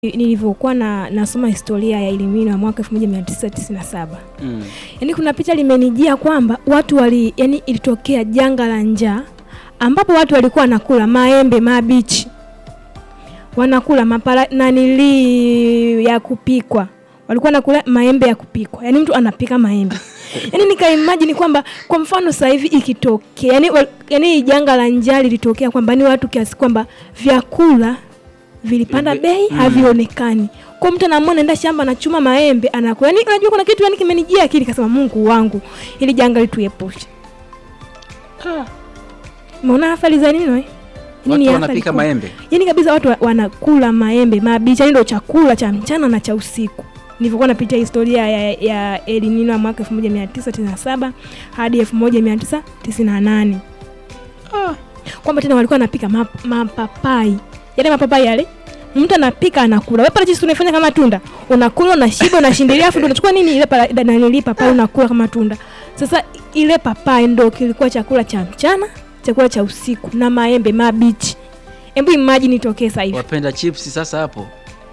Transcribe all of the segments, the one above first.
nilivyokuwa na nasoma historia ya Ilimino ya mwaka 1997 Mm. yaani kuna picha limenijia kwamba watu wali yani ilitokea janga la njaa ambapo watu walikuwa wanakula maembe mabichi wanakula mapara nanili ya kupikwa walikuwa nakula maembe ya kupikwa yaani mtu anapika maembe yaani nikaimagine kwamba kwa mfano sasa hivi ikitokea yani, yani janga la njaa lilitokea kwamba ni watu kiasi kwamba vyakula vilipanda Vivi- bei mm. havionekani kwa mtu anaamua naenda shamba anachuma maembe anakula yani unajua kuna kitu yani kimenijia akili kasema Mungu wangu ili janga lituepushe umeona athari za nini we Watu ni athari wanapika kubwa. maembe. Yaani kabisa watu wa- wanakula maembe mabichi, yani ndio chakula cha mchana na cha usiku. Nilivyokuwa napitia historia ya, ya El Nino ya mwaka 1997 hadi 1998 kwamba tena walikuwa wanapika map- mapapai, yale mapapai yale mtu anapika anakula. Wewe parachichi unaifanya kama tunda, unakula unashiba, unashindilia, afu ndio unachukua nini ile para- da- nanili papai unakula kama tunda. Sasa ile papai ndio kilikuwa chakula cha mchana, chakula cha usiku na maembe mabichi. Hebu imagine itokee sasa hivi. Wapenda chips sasa hapo.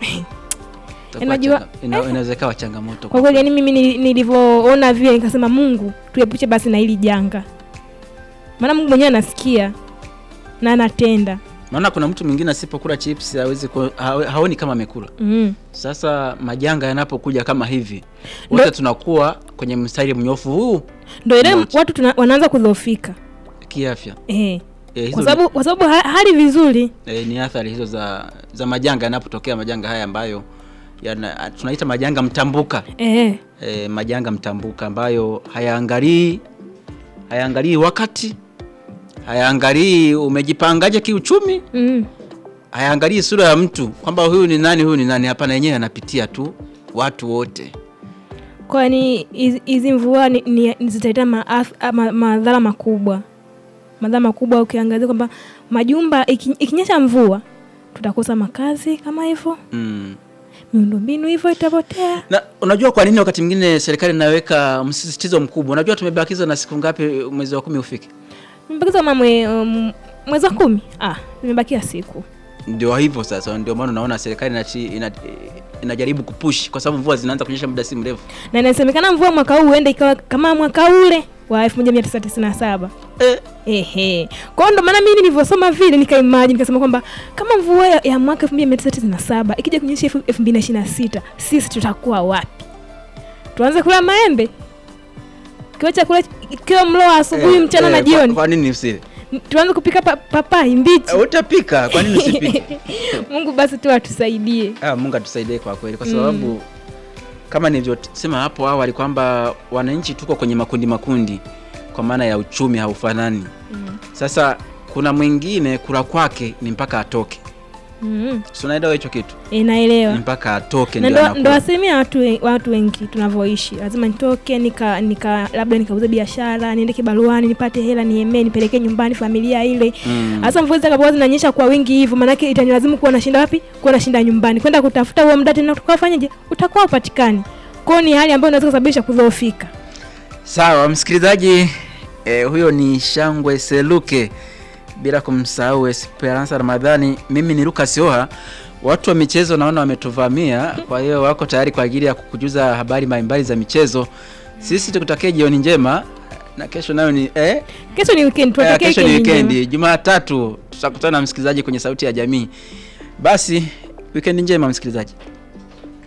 Itakuwa Unajua- changa- ina- inaweza ikawa changamoto. Kwa kweli yani mimi nili- nilivyoona vile nikasema Mungu tuepushe basi na hili janga, maana Mungu mwenyewe anasikia na anatenda. Maana kuna mtu mwingine asipokula chips hawezi ku, hawe- haoni kama amekula. mm. Sasa majanga yanapokuja kama hivi, wote Ndo- tunakuwa kwenye mstari mnyofu huu Ndo ile Moja. watu tuna, wanaanza kudhoofika kiafya. eh. E, hizo Kwa sababu kwa sababu ha, hali vizuri ni, e, ni athari hizo za za majanga yanapotokea majanga haya ambayo yana, tunaita majanga mtambuka. eh. e, majanga mtambuka ambayo hayaangalii hayaangalii wakati hayaangalii umejipangaje kiuchumi mm. hayaangalii sura ya mtu kwamba huyu ni nani huyu ni nani hapana yenyewe anapitia tu watu wote Kwani hizi- hizi mvua ni, ni, zitaleta maath- ah, ma- madhara makubwa, madhara makubwa. Ukiangazia kwamba majumba iki- ikinyesha mvua tutakosa makazi kama hivyo, mm. miundombinu hivyo itapotea. na unajua kwa nini wakati mwingine serikali inaweka msisitizo mkubwa unajua tumebakiza na siku ngapi mwezi wa kumi ufike Nimebakiza kama mwe, um, mwezi wa kumi ah, nimebakia siku ndio hivyo sasa ndio maana unaona serikali inachi, ina, inajaribu kupush kwa sababu mvua zinaanza kunyesha muda si mrefu na inasemekana mvua mwaka huu huenda ikawa kama mwaka ule wa 1997 eh, ehe. Kwa hiyo ndo maana mimi nilivyosoma vile nikaimagine nikasema kwamba kama mvua ya, ya mwaka 1997 ikija kunyesha elfu- 2026 sisi tutakuwa wapi? Tuanze kula maembe kiwa chakula kiwa mlo wa asubuhi, eh, mchana na eh, kwa- jioni, kwa nini usile tuanze kupika pa, papai mbichi. Eh, utapika kwa nini usipike Mungu basi tu atusaidie. ah, mungu atusaidie kwa kweli kwa sababu kama nilivyosema hapo awali kwamba wananchi tuko kwenye makundi makundi kwa maana ya uchumi haufanani sasa kuna mwingine kula kwake ni mpaka atoke Mm. si unaelewa hicho kitu E, naelewa. ni mpaka atoke na ndio ndo, anakula. ndo asilimia watu, we- watu wengi tunavyoishi lazima nitoke nika, nika labda nikauze biashara niende kibaruani nipate hela niemee nipelekee nyumbani familia ile Mm. hasa mvua zitakapokuwa zinanyesha kwa wingi hivyo maanake itanilazimu kuwa nashinda wapi kuwa nashinda nyumbani kwenda kutafuta huo mda tena utakaofanyaje utakuwa upatikani kwao ni hali ambayo inaweza kusababisha kudhoofika Sawa msikilizaji, eh, huyo ni Shangwe Seluke, bila kumsahau Esperanza Ramadhani. Mimi ni Lucas Oha. Watu wa michezo naona wametuvamia, kwa hiyo wako tayari kwa ajili ya kukujuza habari mbalimbali za michezo. Sisi tukutakie jioni njema, na kesho nayo ni eh, kesho ni weekend eh, tuwatakie kesho ni weekend njema. weekend, Jumatatu tutakutana na msikilizaji kwenye Sauti ya Jamii. Basi weekend njema msikilizaji.